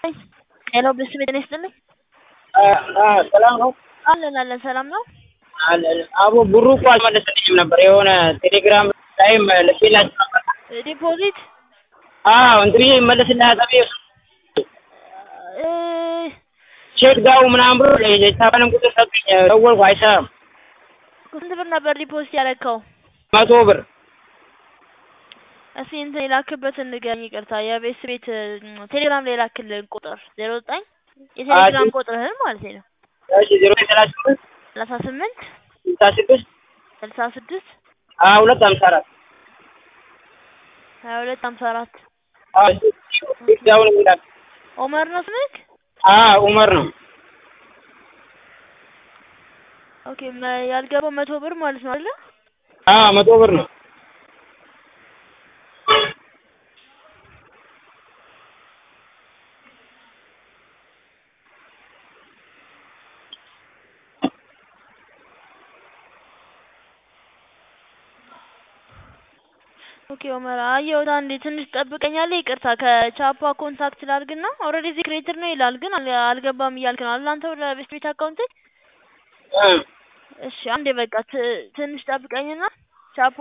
ሄሎ ብስም ጤና ይስጥልኝ። ሰላም ነው አለን አለን ሰላም ነው። አለን። አቦ ብሩ እኮ አልመለሰልኝም ነበር የሆነ ቴሌግራም ላይም ልኬላችሁ ነበር። ዲፖዚት አዎ እንትን ብዬ ይመለስልሃል ተብዬ እ ቼክ ዳው ምናምን ብሎ የታባንም ቁጥር ሰጡኝ። ደወልኩ አይሰራም። ስንት ብር ነበር ዲፖዚት ያደረግከው? መቶ ብር እስኪ እንትን የላክበትን ንገረኝ። ይቅርታ የቤት ቤት ቴሌግራም ላይ የላክልን ቁጥር ዜሮ ዘጠኝ የቴሌግራም ቁጥርህን ማለት ነው። እሺ ዜሮ ሰላሳ ስምንት ሰላሳ ስምንት ስልሳ ስድስት ስልሳ ስድስት ሀያ ሁለት ሀምሳ አራት ሀያ ሁለት ሀምሳ አራት ዳውን የሚላክ ኦመር ነው ስምክ? ኡመር ነው። ኦኬ መ- ያልገባው መቶ ብር ማለት ነው አይደለ? አዎ መቶ ብር ነው። ኦኬ ኦመር አየሁት። አንዴ ትንሽ ጠብቀኛለህ። ይቅርታ ከቻፓ ኮንታክት ላድርግና ኦልሬዲ እዚህ ክሬትድ ነው ይላል፣ ግን አል- አልገባም እያልክ ነው አይደል? አንተ ወደ ቤት ቤት አካውንት እ እሺ፣ አንዴ በቃ ት- ትንሽ ጠብቀኝና ቻፓ